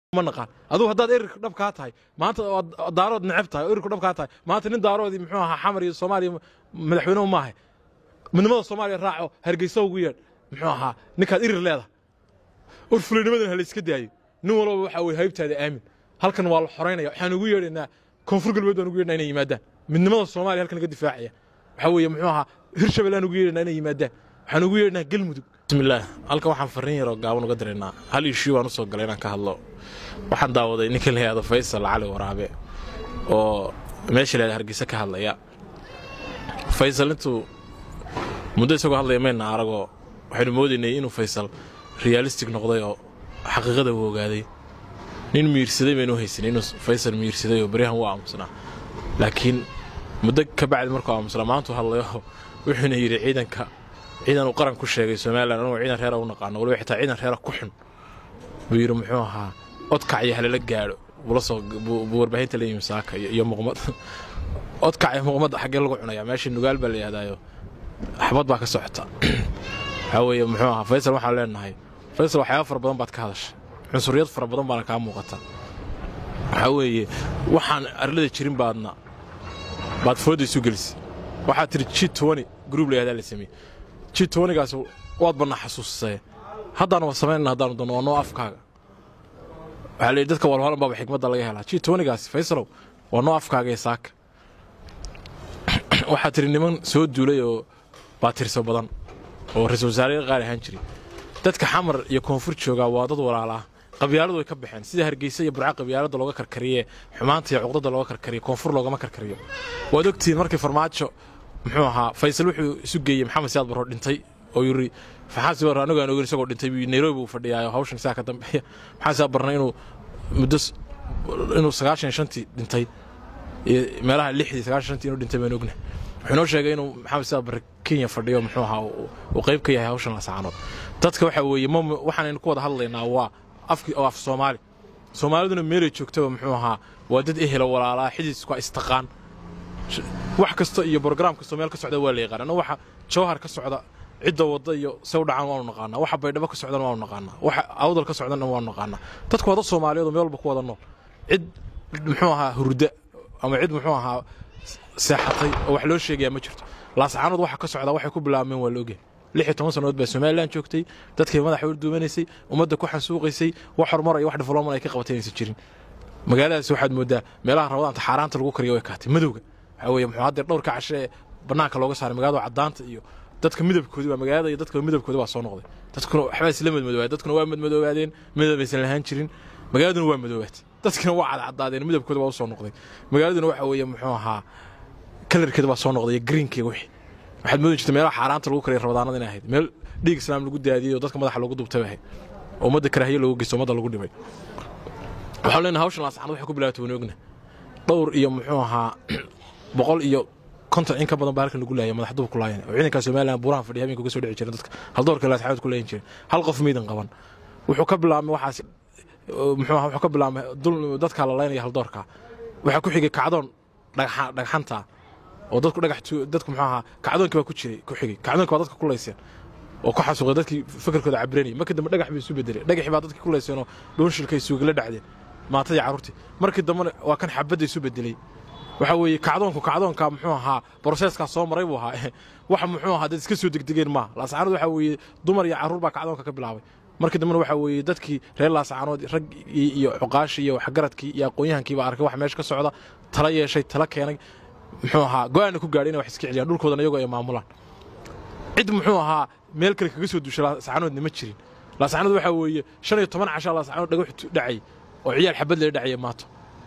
ma naqaan aduu haddaad erirka dhab kaa tahay maanta oo daarood neceb tahay oo erirku dhab kaa tahay maanta nin daaroodii muxuu ahaa xamar iyo soomaaliya madaxweynuhu maahay midnimada soomaaliya raaco hargeysa ugu yeedh muxuu ahaa ninkaad irir leedahay or fulinimadan ha la iska daayo nin walba waxa weye haybtaada aamin halkan waa la xoraynaya waxaan ugu yeedhaynaa koonfur galbeed baan ugu yeedhnaa inay yimaadaan midnimada soomaaliya halkan laga difaacaya waxaa weeye muxuu ahaa hirshabelle aan ugu yeedhaynaa inay yimaadaan waxaan ugu yeedhnaa galmudug bismillaah halkan waxaan farriin yaroo gaaban uga diraynaa hal ishuu baan u soo galay inaan ka hadlo waxaan daawaday ninka la yihahdo faysal cali waraabe oo meesha la yihahdo hargeysa ka hadlaya faysal intuu muddo isagoo hadlaya mayna aragoo waxaynu moodaynay inuu faysal realistic noqday oo xaqiiqada uu ogaaday nin miirsaday baynu haysanay inuu faysal miirsaday oo baryahan u aamusnaa laakiin muddo ka bacdi markuu aamusnaa maantuu hadlayo wuxuuna yidhi ciidanka ciidan uu qaran ku sheegay somalilan anugu ciidan reera u naqaano waliba xitaa ciidan reera ku xun buu yidhi muxuu ahaa odkac iyo halala gaadho bula soo buu warbaahinta la yimi saaka iyo muqmad odkac iyo muqmad xaggee lagu cunayaa meesha nugaal baa la yidhahdaayo xabad baa ka socota waxaa weeye muxuu ahaa faysal waxaan leenahay faysal waxyaaba fara badan baad ka hadashay cunsuriyad fara badan baana kaa muuqata waxaa weeye waxaan arlada jirin baadna baad fooda isu gelisay waxaad tidhi g tony gruub la yahdaa la sameeyey g tonygaas waad bannaa xasuusisay haddaanu wa samaynana haddaanu doonno waa noo afkaaga waxaa la yidhi dadka walwalan baaba xikmadda laga helaa g tonygaas faysalow waa noo afkaaga ee saaka waxaad tidhi niman soo duulay oo baatirso badan oo ra-isul wasaare qaali ahaan jiray dadka xamar iyo koonfur joogaa waa dad walaalaa qabyaaladu way ka baxeen sida hargeysa iyo burca qabyaalada looga karkariye xumaanta iyo cuqdada looga karkariyo koonfur loogama karkariyo waad ogtihiin markii farmaajo muxuu ahaa faysal wuxuu isu geeyey maxamed siyaad barro dhintay oo yiri faxaasi barro anigu aan ogeyn isagoo dhintay nairobi uu fadhiyaayo hawshan sidaa ka dambeeya maxamed siyaad barna inuu muddo inuu sagaashan shantii dhintay iyo meelaha lixdii sagaashan shantii inuu dhintay baan ogna wuxuu noo sheegay inuu maxamed siyaad barre kenya fadhiyo muxuu ahaa uu qayb ka yahay hawshan lasaanood dadka waxa weeye m waxaanaynu ku wada hadlaynaa waa afki oo af soomaali soomaaliduna meelay joogtaba muxuu ahaa waa dad ehela walaalaa xididisku istaqaan wax kasta iyo brograam kastoo meel ka socda waa la yaqaan waxa jawhar ka socda cidda wadda iyo se u dhacaan waanu naqaanaa waxa baydhabo ka socdana waanu naqaanaa waxa awdal ka socdana waanu naqaanaa dadku waa dad soomaaliyeed oo meel walba ku wada nool cid muxuu ahaa hurda ama cid muxuu ahaa seexatay oo wax loo sheegayaa ma jirto laascaanood waxa ka socdaa waxay ku bilaabmeen waa la ogyahay lix iyo toban sannadood baa somalilan joogtay dadkay madaxa urduumanaysay ummadda ku xansuuqaysay wax horumar iyo wax development ay ka qabatay inaysan jirin magaaladaas waxaad moodaa meelaha rabadaanta xaaraanta lagu kariyo way kaatay madowga waxaa weeye muxuu haddeer dhowrka cashe ee bannaanka looga saaray magaalada caddaanta iyo dadka midabkoodi waa magaalada iyo dadka midabkooda waa soo noqday dadkuna waxbaa isla madmadoobaadeen dadkuna waa madmadoobaadeen midabaysan lahaan jirin magaaladuna waa madoobaatay dadkina waa cadcadaadeen midabkooda waa u soo noqday magaaladuna waxa weeye muxuu ahaa kalarkeeda waa soo noqday iyo greenkeega wixii waxaad moodi jirta meelaha xaaraanta lagu kariya rabadaanada inay ahayd meel dhiig islaam lagu daadiyey oo dadka madaxa loogu dubtay ahayd oo ummadda karaahiye loogu geysto ummadda lagu dhibay waxaan leenahay hawshan laascaan waxay ku bilaabatay waan ogna dhowr iyo muxuu ahaa boqol iyo konton in ka badan baa halkan lagu laayay madax dub ku laayan oo ciidanka somaliland buurahan fadhiya habeenka uga soo dhici jiren dadka haldoorka laascaanood ku laayan jiren hal qof miidan qaban wuxuu ka bilaabmay waxaas muxuu ahaa wuxuu ka bilaabmay dadka la laynaya haldoorka waxaa ku xigay kacdoon dhagxanta oo dadku dhagax dadku muxuu ahaa kacdoonkii baa ku jiray ku xigay kacdoonkii baa dadka ku layseen oo ku xasuuqay dadkii fikirkooda cabiranayay markii dambe dhagax bay isu bedeleen dhagaxii baa dadkii ku layseen oo dhuunshilkay suugala dhacdeen maatadii carruurtii markii dambena waa kan xabadda isu bedelay waxa weeye kacdoonku kacdoonka muxuu ahaa broseeskaa soo maray buu ahaa wax muxuu ahaa dad iska soo degdegeen maaha laasacaanood waxa weeye dumar iyo carruur baa kacdoonka ka bilaabay markii dambena waxa weeye dadkii reer laasacaanood rag iyo cuqaashii iyo waxgaradkii iyo aqoon-yahankii baa arkay wax meesha ka socda tala yeeshay tala keenay muxuu ahaa go-aanna ku gaadhay inay wax iska celiyaan dhulkoodana iyagoo ay maamulaan cid muxuu ahaa meel kale kaga soo duusha laasacanoodna ma jirin laasacanood waxaa weeye shan iyo toban cashaa laasacanood dhagax dhacay oo ciyaal xabad lee dhacaya maato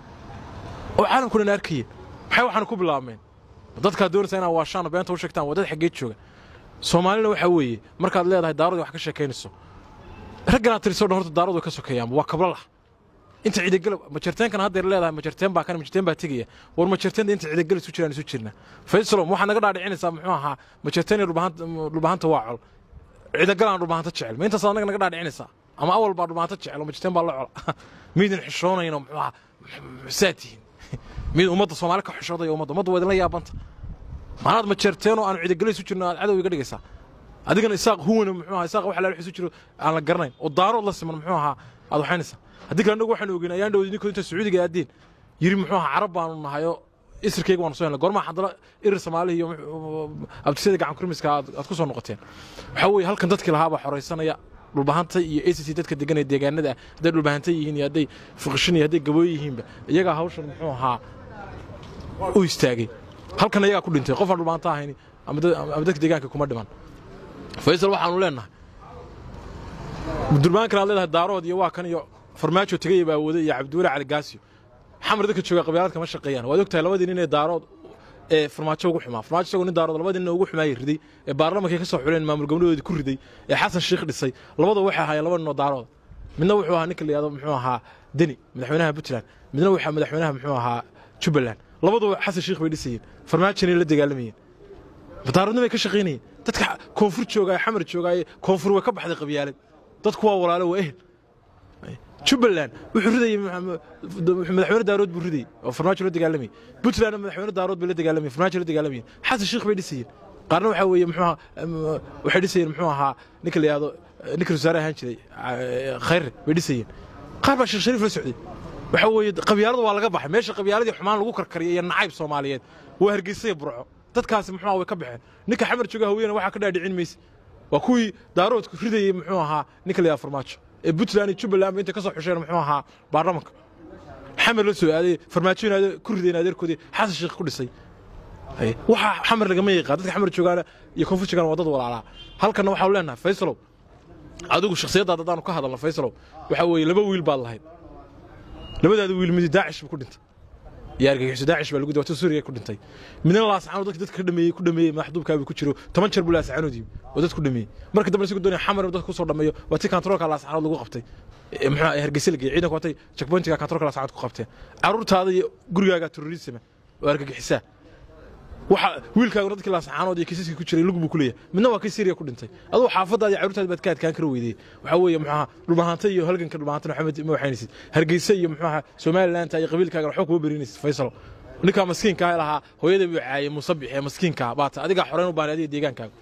oo caalamkuna arkaya maxay waxaana ku bilaabmeen dadkaa doonaysa inaa waashaan beenta u sheegtaan waa dad xaggee jooga soomaalina waxaa weeye markaad leedahay daaradii wax ka sheekaynayso ragganaad tiriso dhan horta daaradu way ka sokeeyaanba waa kabla lah inta ciidagalab majarteenkan haddeer leedahay majarteen baa kan majarteen baa tegaya war majarteenta inta ciidagal isu jiraan isu jirna faysalom waxaa naga dhaadhicinaysaa muxuu ahaa majarteen iyo dhulbahanta waa col ciidagalaan dhulbahanta jecel ma intaas anaga naga dhaadhicinaysaa ama awal baa dhulbahanta jecel oo majarteen baa la cola miidan xishoonayno muxuu ahaa saa tihiin mid ummadda soomaali ka xishooday ummadda ummadda waa idinla yaabanta maanaad majarteen oo aanu ciidagala isu jirno aad cadow iga dhigaysaa adigana isaaq huwana muxuu ahaa isaaq wax laal isu jiro aan la garanayn oo daarood la siman muxuu ahaa aad waxaynaysaa haddii kale annagu waxaanu ogeyn ayaan dhowd idinkoo inta sacuudiga aadeen yiri muxuu ahaa carab baanu nahayo isirkayga waanu soo helnay goormaa haddana irir soomaalihi iyo abtisada gacan kurmiska aad aad ku soo noqoteen waxaa weeye halkan dadkii lahaa baa xoraysanaya dhulbahanta iyo a c c dadka deganaya deegaanada ah hadday dhulbahanta yihiin iyo hadday fuqishin iyo hadday gabooy yihiinba iyagaa hawshan muxuu ahaa u istaagay halkan iyagaa ku dhintay qofaan dhulbahanta ahayn ama dad- ama dadka deegaanka kuma dhiman faysal waxaanu leenahay durbaankan aad leedahay daarood iyo waa kan iyo farmaajo tegaya baa wada iyo cabdiweli cali gaasiyo xamar dadka jooga qabyaalad kama shaqeeyaan waad ogtahay labadii nin ee daarood ee farmaajo ugu xumaa farmaajo isagoo nin daarood labadii nin ugu xumaayay riday ee baarlamankay ka soo xuleen maamul goboleedoodii ku riday ee xasan sheikh dhisay labada waxay ahaayeen laba nin oo daarooda midna wuxuu ahaa ninka la yihahdo muxuu ahaa deni madaxweynaha puntland midna waxaa madaxweynaha muxuu ahaa jubbaland labaduba xasan sheikh bay dhisayeen farmaajona la dagaalamayeen daaroodna bay ka shaqaynayeen dadka koonfur joogaay xamar joogaaye koonfur way ka baxday qabyaalad dadku waa walaalo waa ehel jubbaland wuxuu ridayey madaxweyne daarood buu ridayey oo farmaajo la dagaalamayay puntlandna madaxweyne daarood bay la dagaalamayeen farmaajo la dagaalamayeen xasan sheikh bay dhisayeen qaarna waxaa weeye muxuu ahaa waxay dhisayeen muxuu ahaa ninka la yihahdo ninka wasaare ahaan jiray khayre bay dhisayeen qaar baa sheekh shariif la socday waxaa weeye qabyaalada waa laga baxay meesha qabyaaladii xumaan lagu karkariyay iyo nacayb soomaaliyeed waa hargeysaya burco dadkaasi muxuu way ka baxeen ninka xamar jooga hawiyana waxaa ka dhaadhicin mayse waa kuwii daaroodku ridayey muxuu ahaa ninka la yihahdo farmaajo ee puntland iyo jubbaland ba intay ka soo xusheen muxuu ahaa baarlamanka xamar la soo aaday farmaajo in ku rideen adeerkoodii xasan sheekh ku dhisay waxa xamar lagama yaqaan dadka xamar joogaana iyo koonfur joogaana waa dad walaalaa halkanna waxaanu leenahay faysalow adigu shakhsiyaddaada haddaanu ka hadalno faysalow waxaa weeye laba wiil baad lahayd labadaada wiil midi daacish buu ku dhintay iyo argagixiso daacish baa lagu dawata suuriya ku dhintay midna laasacaanood dadka dadka ka dhameeyey ku dhameeyey madaxduubkaabuu ku jiro toban jeer buu laasacaanood yimi oo dad ku dhameeyey marka dambe isagu doonaya xamar inuu dadka ku soo dhameeyo waa tii kantaroolka laasacaanood lagu qabtay ee muxuu ahaa hargeysa la geeyey ciidanku watay checkpointiga kantaroolka laasacaanood ku qabteen carruurtaada iyo gurigaaga terrorisma oo argagixisaa waxa wiilkaagu dadkii laasacaanood iyo kiisaskii ku jiray lug buu ku leeyahay midna waa kii Syria ku dhintay aduu xaafadaada iyo carruurtaada baad ka adkaan kara weydee waxa weeye muxuu ahaa dhulbahanta iyo halganka dhulbahanta maxamed ma waxaynaysid hargeysa iyo muxuu ahaa Somaliland iyo qabiilkaaga waxba kuma berinaysid Faisal ninka maskiinka ah lahaa hooyada buu caayay musabix ee maskiinka baata adiga xoreyn u baahnay adiga deegaankaaga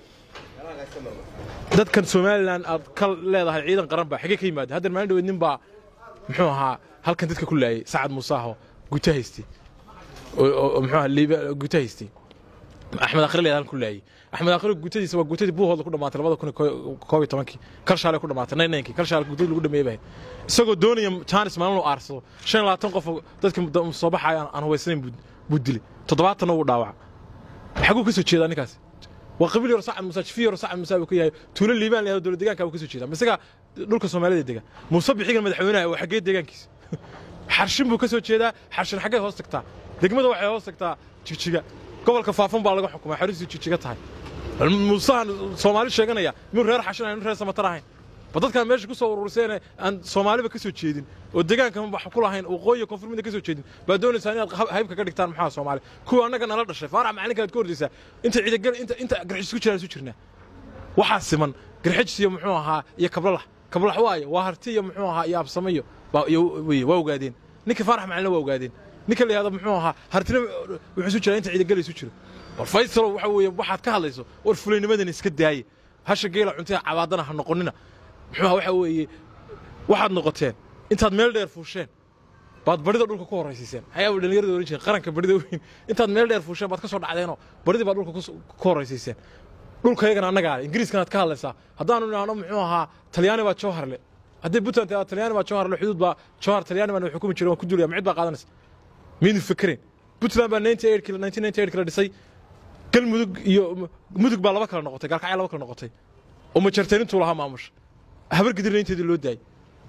dadkan Somaliland aad ka leedahay ciidan qaran baa xigay ka yimaada hadda maalin dhaweed nin baa muxuu ahaa halkan dadka ku laayay Sacad Musaaho guta haystay oo muxuu ahaa liiba guta haystay axmed akhri leedahan ku laayay axmed akhri gutadiisa waa gutadii buuhooda ku dhamaatay labada kun koob iyo tobankii kal shaale ku dhamaatay nine ninkii kal shaale gutadii lagu dhameeyay bahay isagoo doonaya jaanis maalin uu aarsado shan iyo labaatan qof dadka soo baxaya aan hubaysanayn buu dilay toddobaatanna wuu dhaawaca xaguu ka soo jeedaa ninkaasi waa qabiil yaro sacad musa jifi yaro sacad musa buu ka yahay tuulo liibaan leeyahay dowlad deegaanka buu ka soo jeedaa misaga dhulka soomaalida dega muuse bixigan madaxweynaha waa xaggee deegaankiisa xarshin buu ka soo jeedaa xarshin xaggee hoos tagtaa degmada waxay hoos tagtaa jigjiga gobolka faafan baa laga xukumay xariisu jijiga tahay muusahan soomaali sheeganaya miyuu reer xashin ahayn reer samatar ahayn ba dadkan meesha ku soo ururseen aan soomaaliba ka soo jeedin oo deegaankan wax ku lahayn waqooyi koonfur midna ka soo jeedin baa doonaysaa inaad haybka ka dhigtaan maxaa soomaali kuwa annaga nala dhashay faarax macalinka aad ka hordaysaa inta ciidagal inta inta garxis ku jiraan isu jirnaa waxaa siman garxijis iyo muxuu ahaa iyo kablalax kablax waaye waa harti iyo muxuu ahaa iyo absamayo waa ogaadeen ninka faarax macalina waa ogaadeen ninka la yihahdo muxuu ahaa hartina wuxuu isu jiraa inta ciidagala isu jiro war faysalo waxa weeye waxaad ka hadlayso war fulaynimadan iska daaye hasha geela cuntee cabaadana ha noqonina muxuu ahaa waxa weeye waxaad noqoteen intaad meel dheer fuusheen baad barida dhulka ku horraysiiseen ayaaba dhallinyarada oran jireen qaranka barida weyn intaad meel dheer fuusheen baad ka soo dhacdeenoo baridii baad dhulka ku horraysiiseen dhulka yagana annagaa le ingiriiskanaad ka hadlaysaa haddaanu idhaahno muxuu ahaa talyaani baa jawharle haddii puntland talyaani baa jawharle xuduud baa jawhar talyaani baan xukumi jiray waan ku duulaya macid baa qaadanaysa miyaynu fikirayn puntland baa la dhisay galmudug iyo mudug baa laba kala noqotay gaalkacya laba kala noqotay oo majarteenintuu lahaa maamusha habar gidirna inteedii loo daayay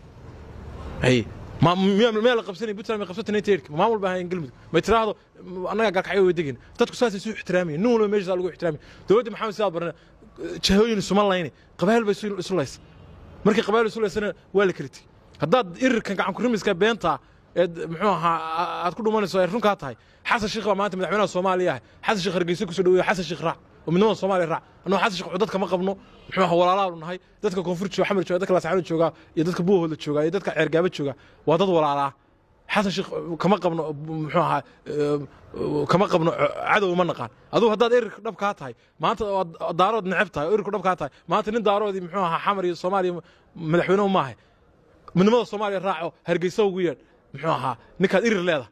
miyaa la qabsanay puntland may qabsatay ninety eight maamul baa ahayn galmudug may tiraahdo annagaa gaalkacyo way degin dadku saasay isu ixtiraamayen nin walba meeshasaa lagu ixtiraamay dowladda maxamed sidaad barana jahooyin isuma layne qabaayil bay isu laysa markii qabaayil isu laysana waa la kala tegey haddaad irirkan gacan kurimiska beentaa eed muxuu ahaa aad ku dhumanayso ay runkaa tahay xasan sheekh baa maanta madaxweynaha soomaaliya ah xasan sheekh hargeysa kusoo dhaweeya xasan sheekh raac oo midnimada soomaaliya raac annagoo xasan sheekh dadka ma qabno muxuu ahaa walaalaanu nahay dadka koonfur jooga xamar jooga dadka laascaano jooga iyo dadka buuhooda jooga iyo dadka ceergaaba jooga waa dad walaalaa xasan sheekh kama qabno muxuu ahaa kama qabno cadow ma naqaan aduu haddaad erirka dhab kaa tahay maanta daarood neceb tahay oo erirku dhab kaa tahay maanta nin daaroodii muxuu ahaa xamar iyo soomaaliya madaxweynuhu maahay midnimada soomaaliya raaco hargeysa ugu yeedh muxuu ahaa ninkaad irir leedahay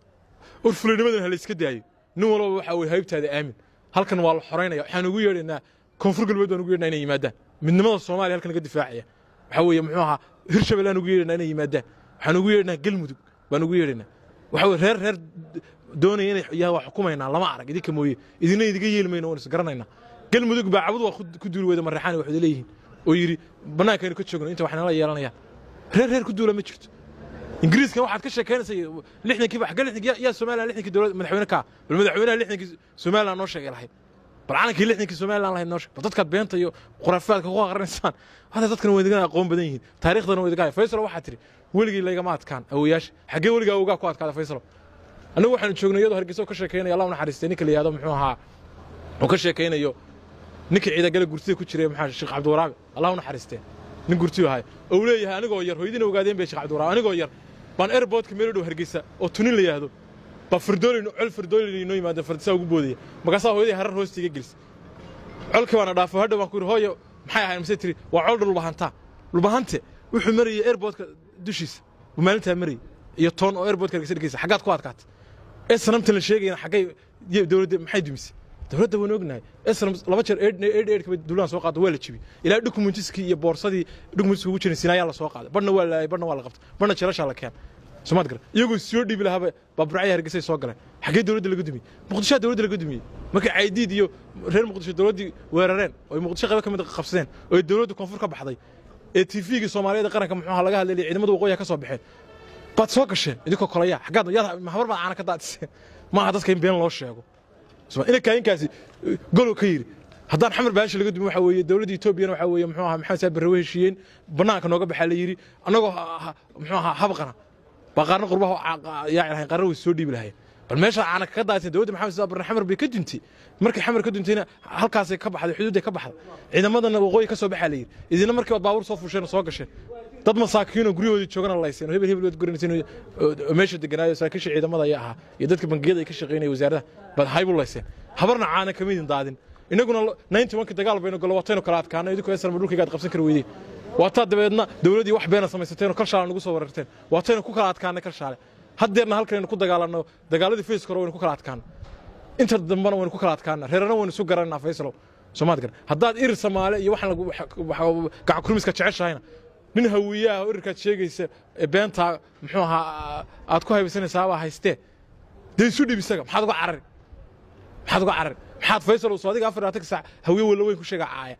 or fulinimadan ha la iska daayo nin walba waxa weye haybtaada aamin halkan waa la xoraynaya waxaan ugu yeedhaynaa koonfur galbeed baan ugu yeedhnaa inay yimaadaan midnimada soomaaliya halkan laga difaacaya waxaa weeye muxuu ahaa hirshabelle aan ugu yeedhaynaa inay yimaadaan waxaan ugu yeedhnaa galmudug baan ugu yeedhaynaa waxa weye reer reer doonaya inay yaa waa xukumaynaa lama arag idinka mooye idina idiga yeeli mayno waan is garanaynaa galmudug baa cabud waa ku duuli weyda marreexaan waxay leeyihiin oo yidhi bannaankaynu ka joogno inta wax nala yeelanayaan reer reer ku duula ma jirto ingiriiskan waxaad ka sheekaynaysa lixdankiiba xagga lixdankii yaa somaliland lixdankii dowlad madaxweyne kaa bal madaxweynaha lixdankii somaliland noo sheegay lahayd bal calankii lixdankii somaliland lahayd noo sheeg bal dadkaad beenta iyo khuraafaadka ku aqrinaysaan hada dadkan way idinka aqoon badan yihiin taariikhdana way idinka faysal waxaa tiri weligii laygama adkaan awoyaasha xaggee weligaa awgaa ku adkaada faysal annagu waxaanu joognay iyadoo hargeysa ka sheekaynaya allah u naxariistay ninka la yihahdo muxuu ahaa uu ka sheekaynayo ninka ciidagale gurtida ku jiray maxaa sheekh cabdiwaraabe allah u naxariistee nin gurtiyu ahay ou leeyahay anigoo yar hooyadiina ogaadeen bay sheekh cabdiwaraabe anigoo yar baan airportka meel dhow hargeysa oo tunin la yidhaahdo baa fardoolin col fardoolin inoo yimaada fardisaa ugu boodaya markaasaa hooyadii harar hoosta iga gelisa colkii baana dhaafo hadhow baan ku yidhi hooyo maxay ahayn mise tiri waa col dhulbahantaa dhulbahante wuxuu marayay airportka dushiisa buu maalintaa marayay iyo toon oo airportka hargeysa dhigaysa xaggaad ku adkaatay ee sanamtan la sheegayana xaggay dowladda maxay dumisay dowladda waan ognahay esram laba jeer eed eedhka duulaan soo qaada waa la jibiyey ilaa dokumentiskii iyo boorsadii dokumentiska ugu jiray sinaayaa la soo qaaday badhna waa laayay badhna waa la qabtay badhna jeelashaa la keen somaad gara iyagoo soo dhiibi lahaaba baaburacya hargeysay soo galeen xaggee dowladda laga dumiyey muqdishoa dowladda laga dumiyey markay caydiid iyo reer muqdisho dowladdii weerareen oo ay muqdisho qaybo ka mid qabsadeen oo ay dowladda koonfur ka baxday ee tvgii soomaaliyeed qaranka muxuu ahaa laga hadlayay ciidamada waqooyiha ka soo baxeen baad soo gasheen idinkoo kolaya xaggaad yaad habar baad caana ka daadiseen maaha dadka in been loo sheego ina kaainkaasi golow ka yidhi haddaan xamar baashi laga dumin waxa weeye dowladda etoobiyana waxa weeye muxuu ahaa maxamed saad barre way heshiiyeen bannaanka nooga baxaa la yidhi annagoo muxuu ahaa habqana baa qaarna qurbaha yaaci lahayn qaarna way soo dhiibi lahayn bal meesha caana kaga daadisay dowladda maxamed saad barre xamar bay ka duntay markay xamar ka duntayna halkaasay ka baxday xuduudday ka baxday ciidamadana waqooyi ka soo baxaa la yidhi idina markii baad baabuur soo fuusheen oo soo gasheen dad masaakiinoo guryahoodii joogana layseen oo hebel hebel waad guranaysen meesha deganaayo saraakiisha ciidamada ayaa ahaa iyo dadka bangiyada ay ka shaqaynaya wasaaradaha baad haybu layseen habarna caana kama idin daadin innaguna ninety one dagaal baynu golowataynu kala adkaana idinkoo esarma dhulkayga ad qabsan kari weydeen waataa dabeedna dowladdii wax beena samaysateen kalshaale nagu soo wararteen waataynu ku kala adkaanay kalshaale haddeerna halkanaynu ku dagaalanno dagaaladii fayska hore waynu ku kala adkaana inta dambana waynu ku kala adkaana reerana waynu isu garanaa faysalow soomaad gar haddaad irir samaale iyo waxaan gacakurmiska jeceshahayna nin hawiyaha oo irirkaad sheegaysa ee beentaa muxuu ahaa aad ku haybaysanaysaabaa haystee dee isu dhib isaga maxaad uga carari maxaad uga carari maxaad faysal soo adiga afar labaatan saac hawiye walla weyn ku sheega caaya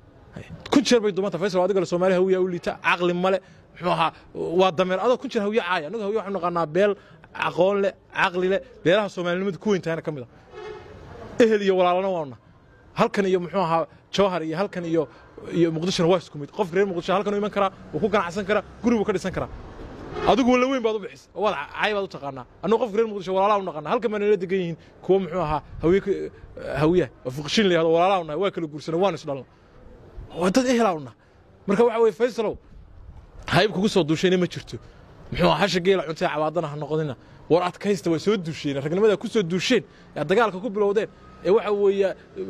kun jeer bay dumanta faysal adiga le soomaaliya hawiya u liita caqli male muxuu ahaa waa dameer adoo kun jeer hawiye caaya annagu hawiye waxaanu naqaanaa beel aqoon leh caqli leh beelaha soomaalinimada ku weyntahayna ka mid a ehel iyo walaalana waana halkan iyo muxuu ahaa jawhar iyo halkan iyo iyo muqdishona waa isku mid qofka reer muqdisho halkan u iman karaa wuu ku ganacsan karaa guri buu ka dhisan karaa adigu walla weyn baad u bixis oo waad cay baad u taqaanaa annagu qofka reer muqdisho walaalaa u naqaanaa halkan baa nala degan yihiin kuwa muxuu ahaa hawiye hawiyaha oo fuqshin la yahdo walaalaa u nahay waa kala guursanay waan isdhalna waa dad ehelaa u nahay marka waxa weye faysalow hayb kugu soo duushayna ma jirto muxuu ahaa hasha geela cuntay cabaadana ha noqonina war adkaysta waa soo duusheen ragnimada ku soo duusheen yaa dagaalka ku bilowdeen ee waxa weeye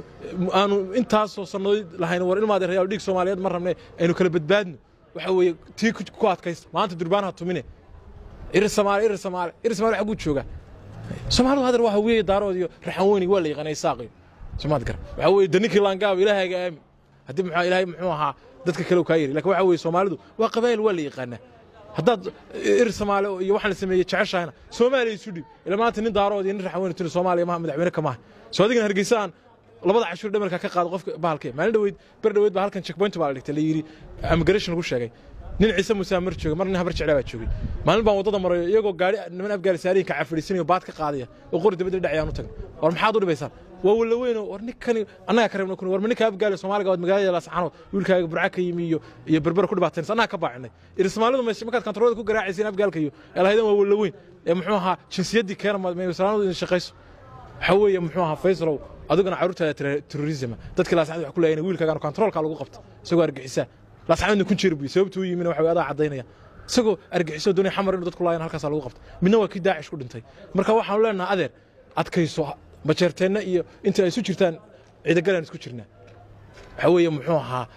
aanu intaasoo sannadood lahayn war ilmaade reyaal dhiig soomaaliyeed ma rabne aynu kala badbaadno waxa weeye tii ku adkaysta maanta durbaanha tumine irir samaale irir samaale irir samaale xagguu joogaa soomaalidu hadar waa haweeye daarood iyo raxan weyni waa la yaqaanay saaqiyo soomaad gar waxa weeye daninkii laangaaba ilaahayga aami haddii muxuu ilaahay muxuu ahaa dadka kale kaa yiri lakin waxa weeye soomaalidu waa qabaayil waa la yaqaanaa haddaad ir soomaali iyo waxaan la sameeyey jeceshahayna soomaaliya isu dhib ila maanta nin daarood iyo nin raxan weyni tuni soomaaliya maha madaxweyne kamaha soo adigana hargeysa aan labada cashuur dhamarka ka qaado qofka bahalkee maalin dhaweyd ber dhaweyd baa halkan checkpoint baa la dhigtay la yidhi immigration lagu sheegay nin ciise musaa mar joogay mar nin habar jeclaa baa joogay maalin baan waddada marayo iyagoo gaari niman afgaali saariinka cafadhiisanayo baad ka qaadaya oo qori dabadda dhacayaan u tagan war maxaad u dhibaysaan waa walla weyn war ninkani annaga ka reebna kun war ma ninka afgaali soomaaliga waad magaalada laascaanood wiilkaaga burca ka yimi iyo iyo berbera ku dhibaataynaysa annaga ka baacinay ir soomaalidu markaad kantaroolada ku garaacaysiin afgaalka iyo elahaydan waa walla weyn ee muxuu ahaa jinsiyaddii keena maysalaanadu idin shaqayso waxa weeye muxuu ahaa faysalow adiguna carruurtaada terrorisma dadkii laascanood wax ku leeyahin wiilkaagaan kontaroolkaa lagu qabta isagoo argixisaa laascanoodna kun jeer buy sababtuu yimina waxa adaa caddaynaya isagoo argixiso doonaya xamar inuu dadku laayan halkaasaa lagu qabta midna waa kii daacish ku dhintay marka waxaanu leenaha adeer adkayso bajeerteenna iyo inta ay isu jirtaan ciidagalaan isku jirnaa waxa weeye muxuu ahaa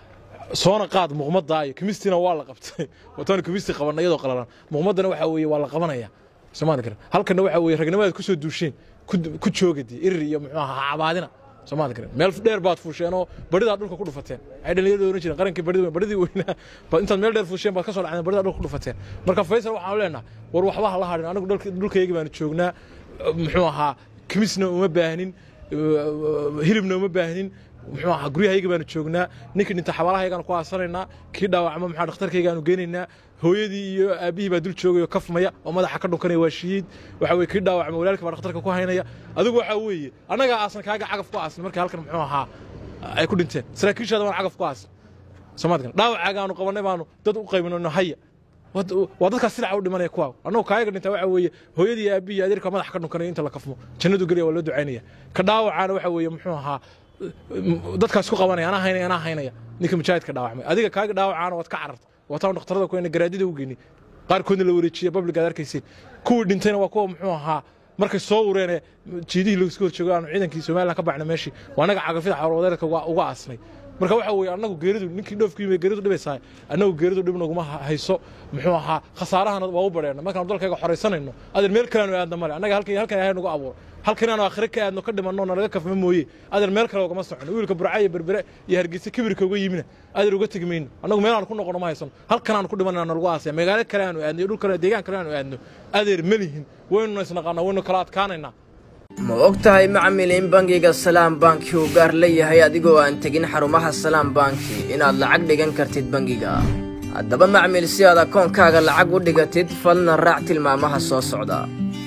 soona qaad muuqmadda iyo kimistiina waa la qabtay wataan kimisti qabanna iyadoo qalalan muuqmaddana waxa weeye waa la qabanaya soomaali kara halkana waxa weeye ragnimadaad ku soo duusheen ku joogadi irir iyo muxuu ahaa cabaadina soomaali kara meel dheer baad fuusheen oo baridaa dhulka ku dhufateen waxay dhalinyarada oran jireen qarankii barida baridii weynaa intaad meel dheer fuusheen baad ka soo dhacdeen baridaa dhulka ku dhufateen marka faysal waxaanu leenahay war waxba ha la hadhin anigu dhulkayagi baanu joognaa muxuu ahaa kimisna uma baahnin hilibna uma baahnin muxuu ahaa guryahayga baanu joognaa ninkii dhinta xabaalahaygaanu ku aasanaynaa kii dhaawacma maxaa dhakhtarkaygaanu geynaynaa hooyadii iyo aabbihii baa dul joogay oo kafmaya oo madaxa ka dhunkanaya waa shihiid waxa weye kii dhaawacma walaalkii baa dhakhtarka ku haynaya adigu waxaa weeye annagaa aasan kaaga cagaf ku aasan markii halkan muxuu ahaa ay ku dhinteen saraakiishaada baan cagaf ku aasan soomaadkan dhaawacaaga qabannay baanu dad u qaybinayno haya waa dadkaas silaca u dhimanaya kuwaa annagu kaayaga dhintaa waxa weeye hooyadii iyo aabbihii adeerka madaxa ka dhunkanaya inta la kafmo jannadu gelaya waa loo ducaynaya ka dhaawacaana waxa weeye muxuu ahaa dadkaas ku qabanaya anaa haynaya anaa haynaya ninka mujaahidka dhaawacmay adiga kaaga dhaawacaana waad ka cararta wataan dhakhtarada ku garaadida u geynay qaarkoodna la wareejiya public aad arkayseen kuwii dhintayna waa kuwa muxuu ahaa markay soo ureene jiidihii laisku horjoogo aanu ciidankii somalilan ka baxna meeshii waa annaga cagafida xawalwadeerka uga aasnay marka waxa weeye annagu geeridu ninkii dhoofku yimi geeridu dhibaysaa annagu geeridu dhib naguma hayso muxuu ahaa khasaarahana waa u badheena markaanu dalkayga xoraysanayno adeer meel kaleanu aadna male annaga halkan halkan ilahay nagu abuuro halkan aanu aakhire ka aadno ka dhimanno nalaga kafma mooye adeer meel kale ugama socono wiilka burca iyo berbere iyo hargeysa kibirka uga yimina adeer uga tegi mayno annagu meel aanu ku noqono ma haysano halkan aanu ku dhimanana nalagu aasaya magaalo kale aanu aadno iyo dhul kale deegaan kale aanu aadno adeer ma lihin waynuna isnaqaanaa waynu kala adkaanaynaa ma og tahay macmil in bangiga salaam banki uu gaar leeyahay adigoo aan tegin xarumaha salaam banki inaad lacag dhigan kartid bangiga haddaba macmil si aad akoonkaaga lacag u dhigatid falna raac tilmaamaha soo socda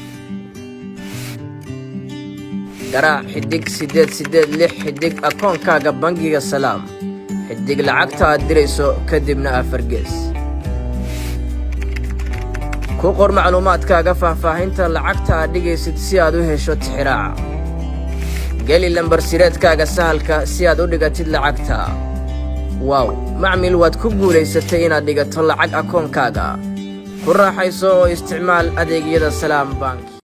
garaac xidhig siddeed siddeed lix xidhig akoonkaaga bangiga salaam xidhig lacagta aad dirayso kadibna afargees ku qor macluumaadkaaga faahfaahinta lacagta aad dhigaysid si aad u hesho tixiraaca geli lambarsireedkaaga sahalka si aad u dhigatid lacagta waaw macmil waad ku guulaysatay inaad dhigato lacag akoonkaaga ku raaxayso oo isticmaal adeegyada salaam bank